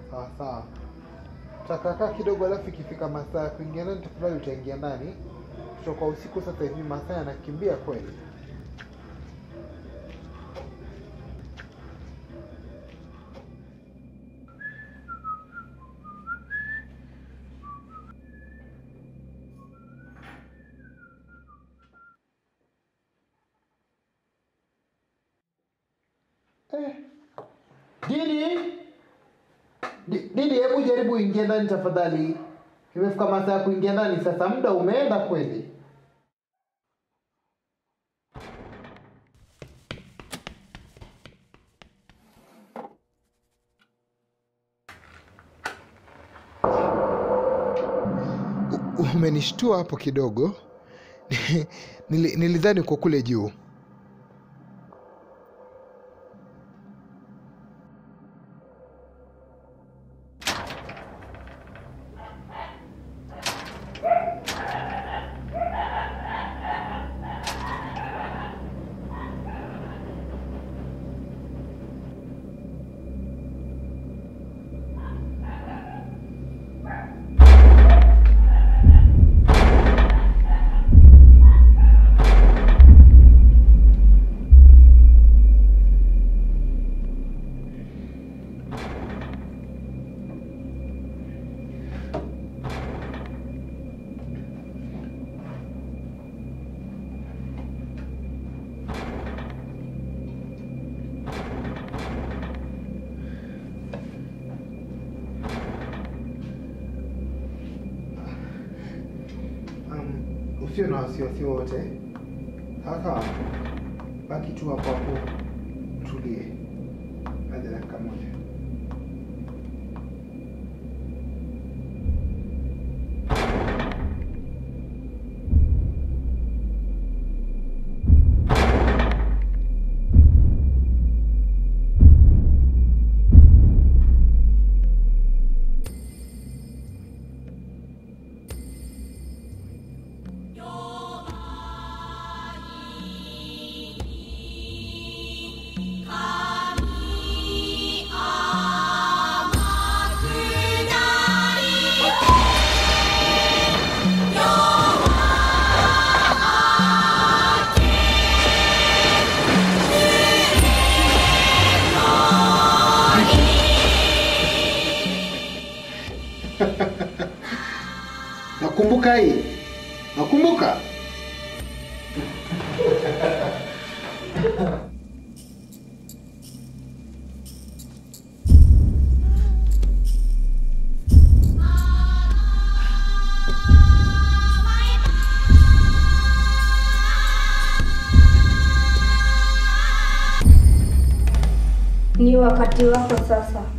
Sawa sawa. Tutakaa kidogo, alafu ikifika masaa ya kuingia ndani, tafadhali utaingia ndani. Kutoka usiku sasa hivi masaa yanakimbia kweli. Eh. Didi, Di- Didi, hebu jaribu uingie ndani tafadhali. Imefika masaa ya kuingia ndani sasa, muda umeenda kweli. U- Umenishtua hapo kidogo. Nili- Nilidhani uko kule juu. Um, usio na wasiwasi wote. Sasa baki tu hapo hapo, tulie hadi dakika moja. Nakumbuka hii, nakumbuka. Ni wakati wako sasa.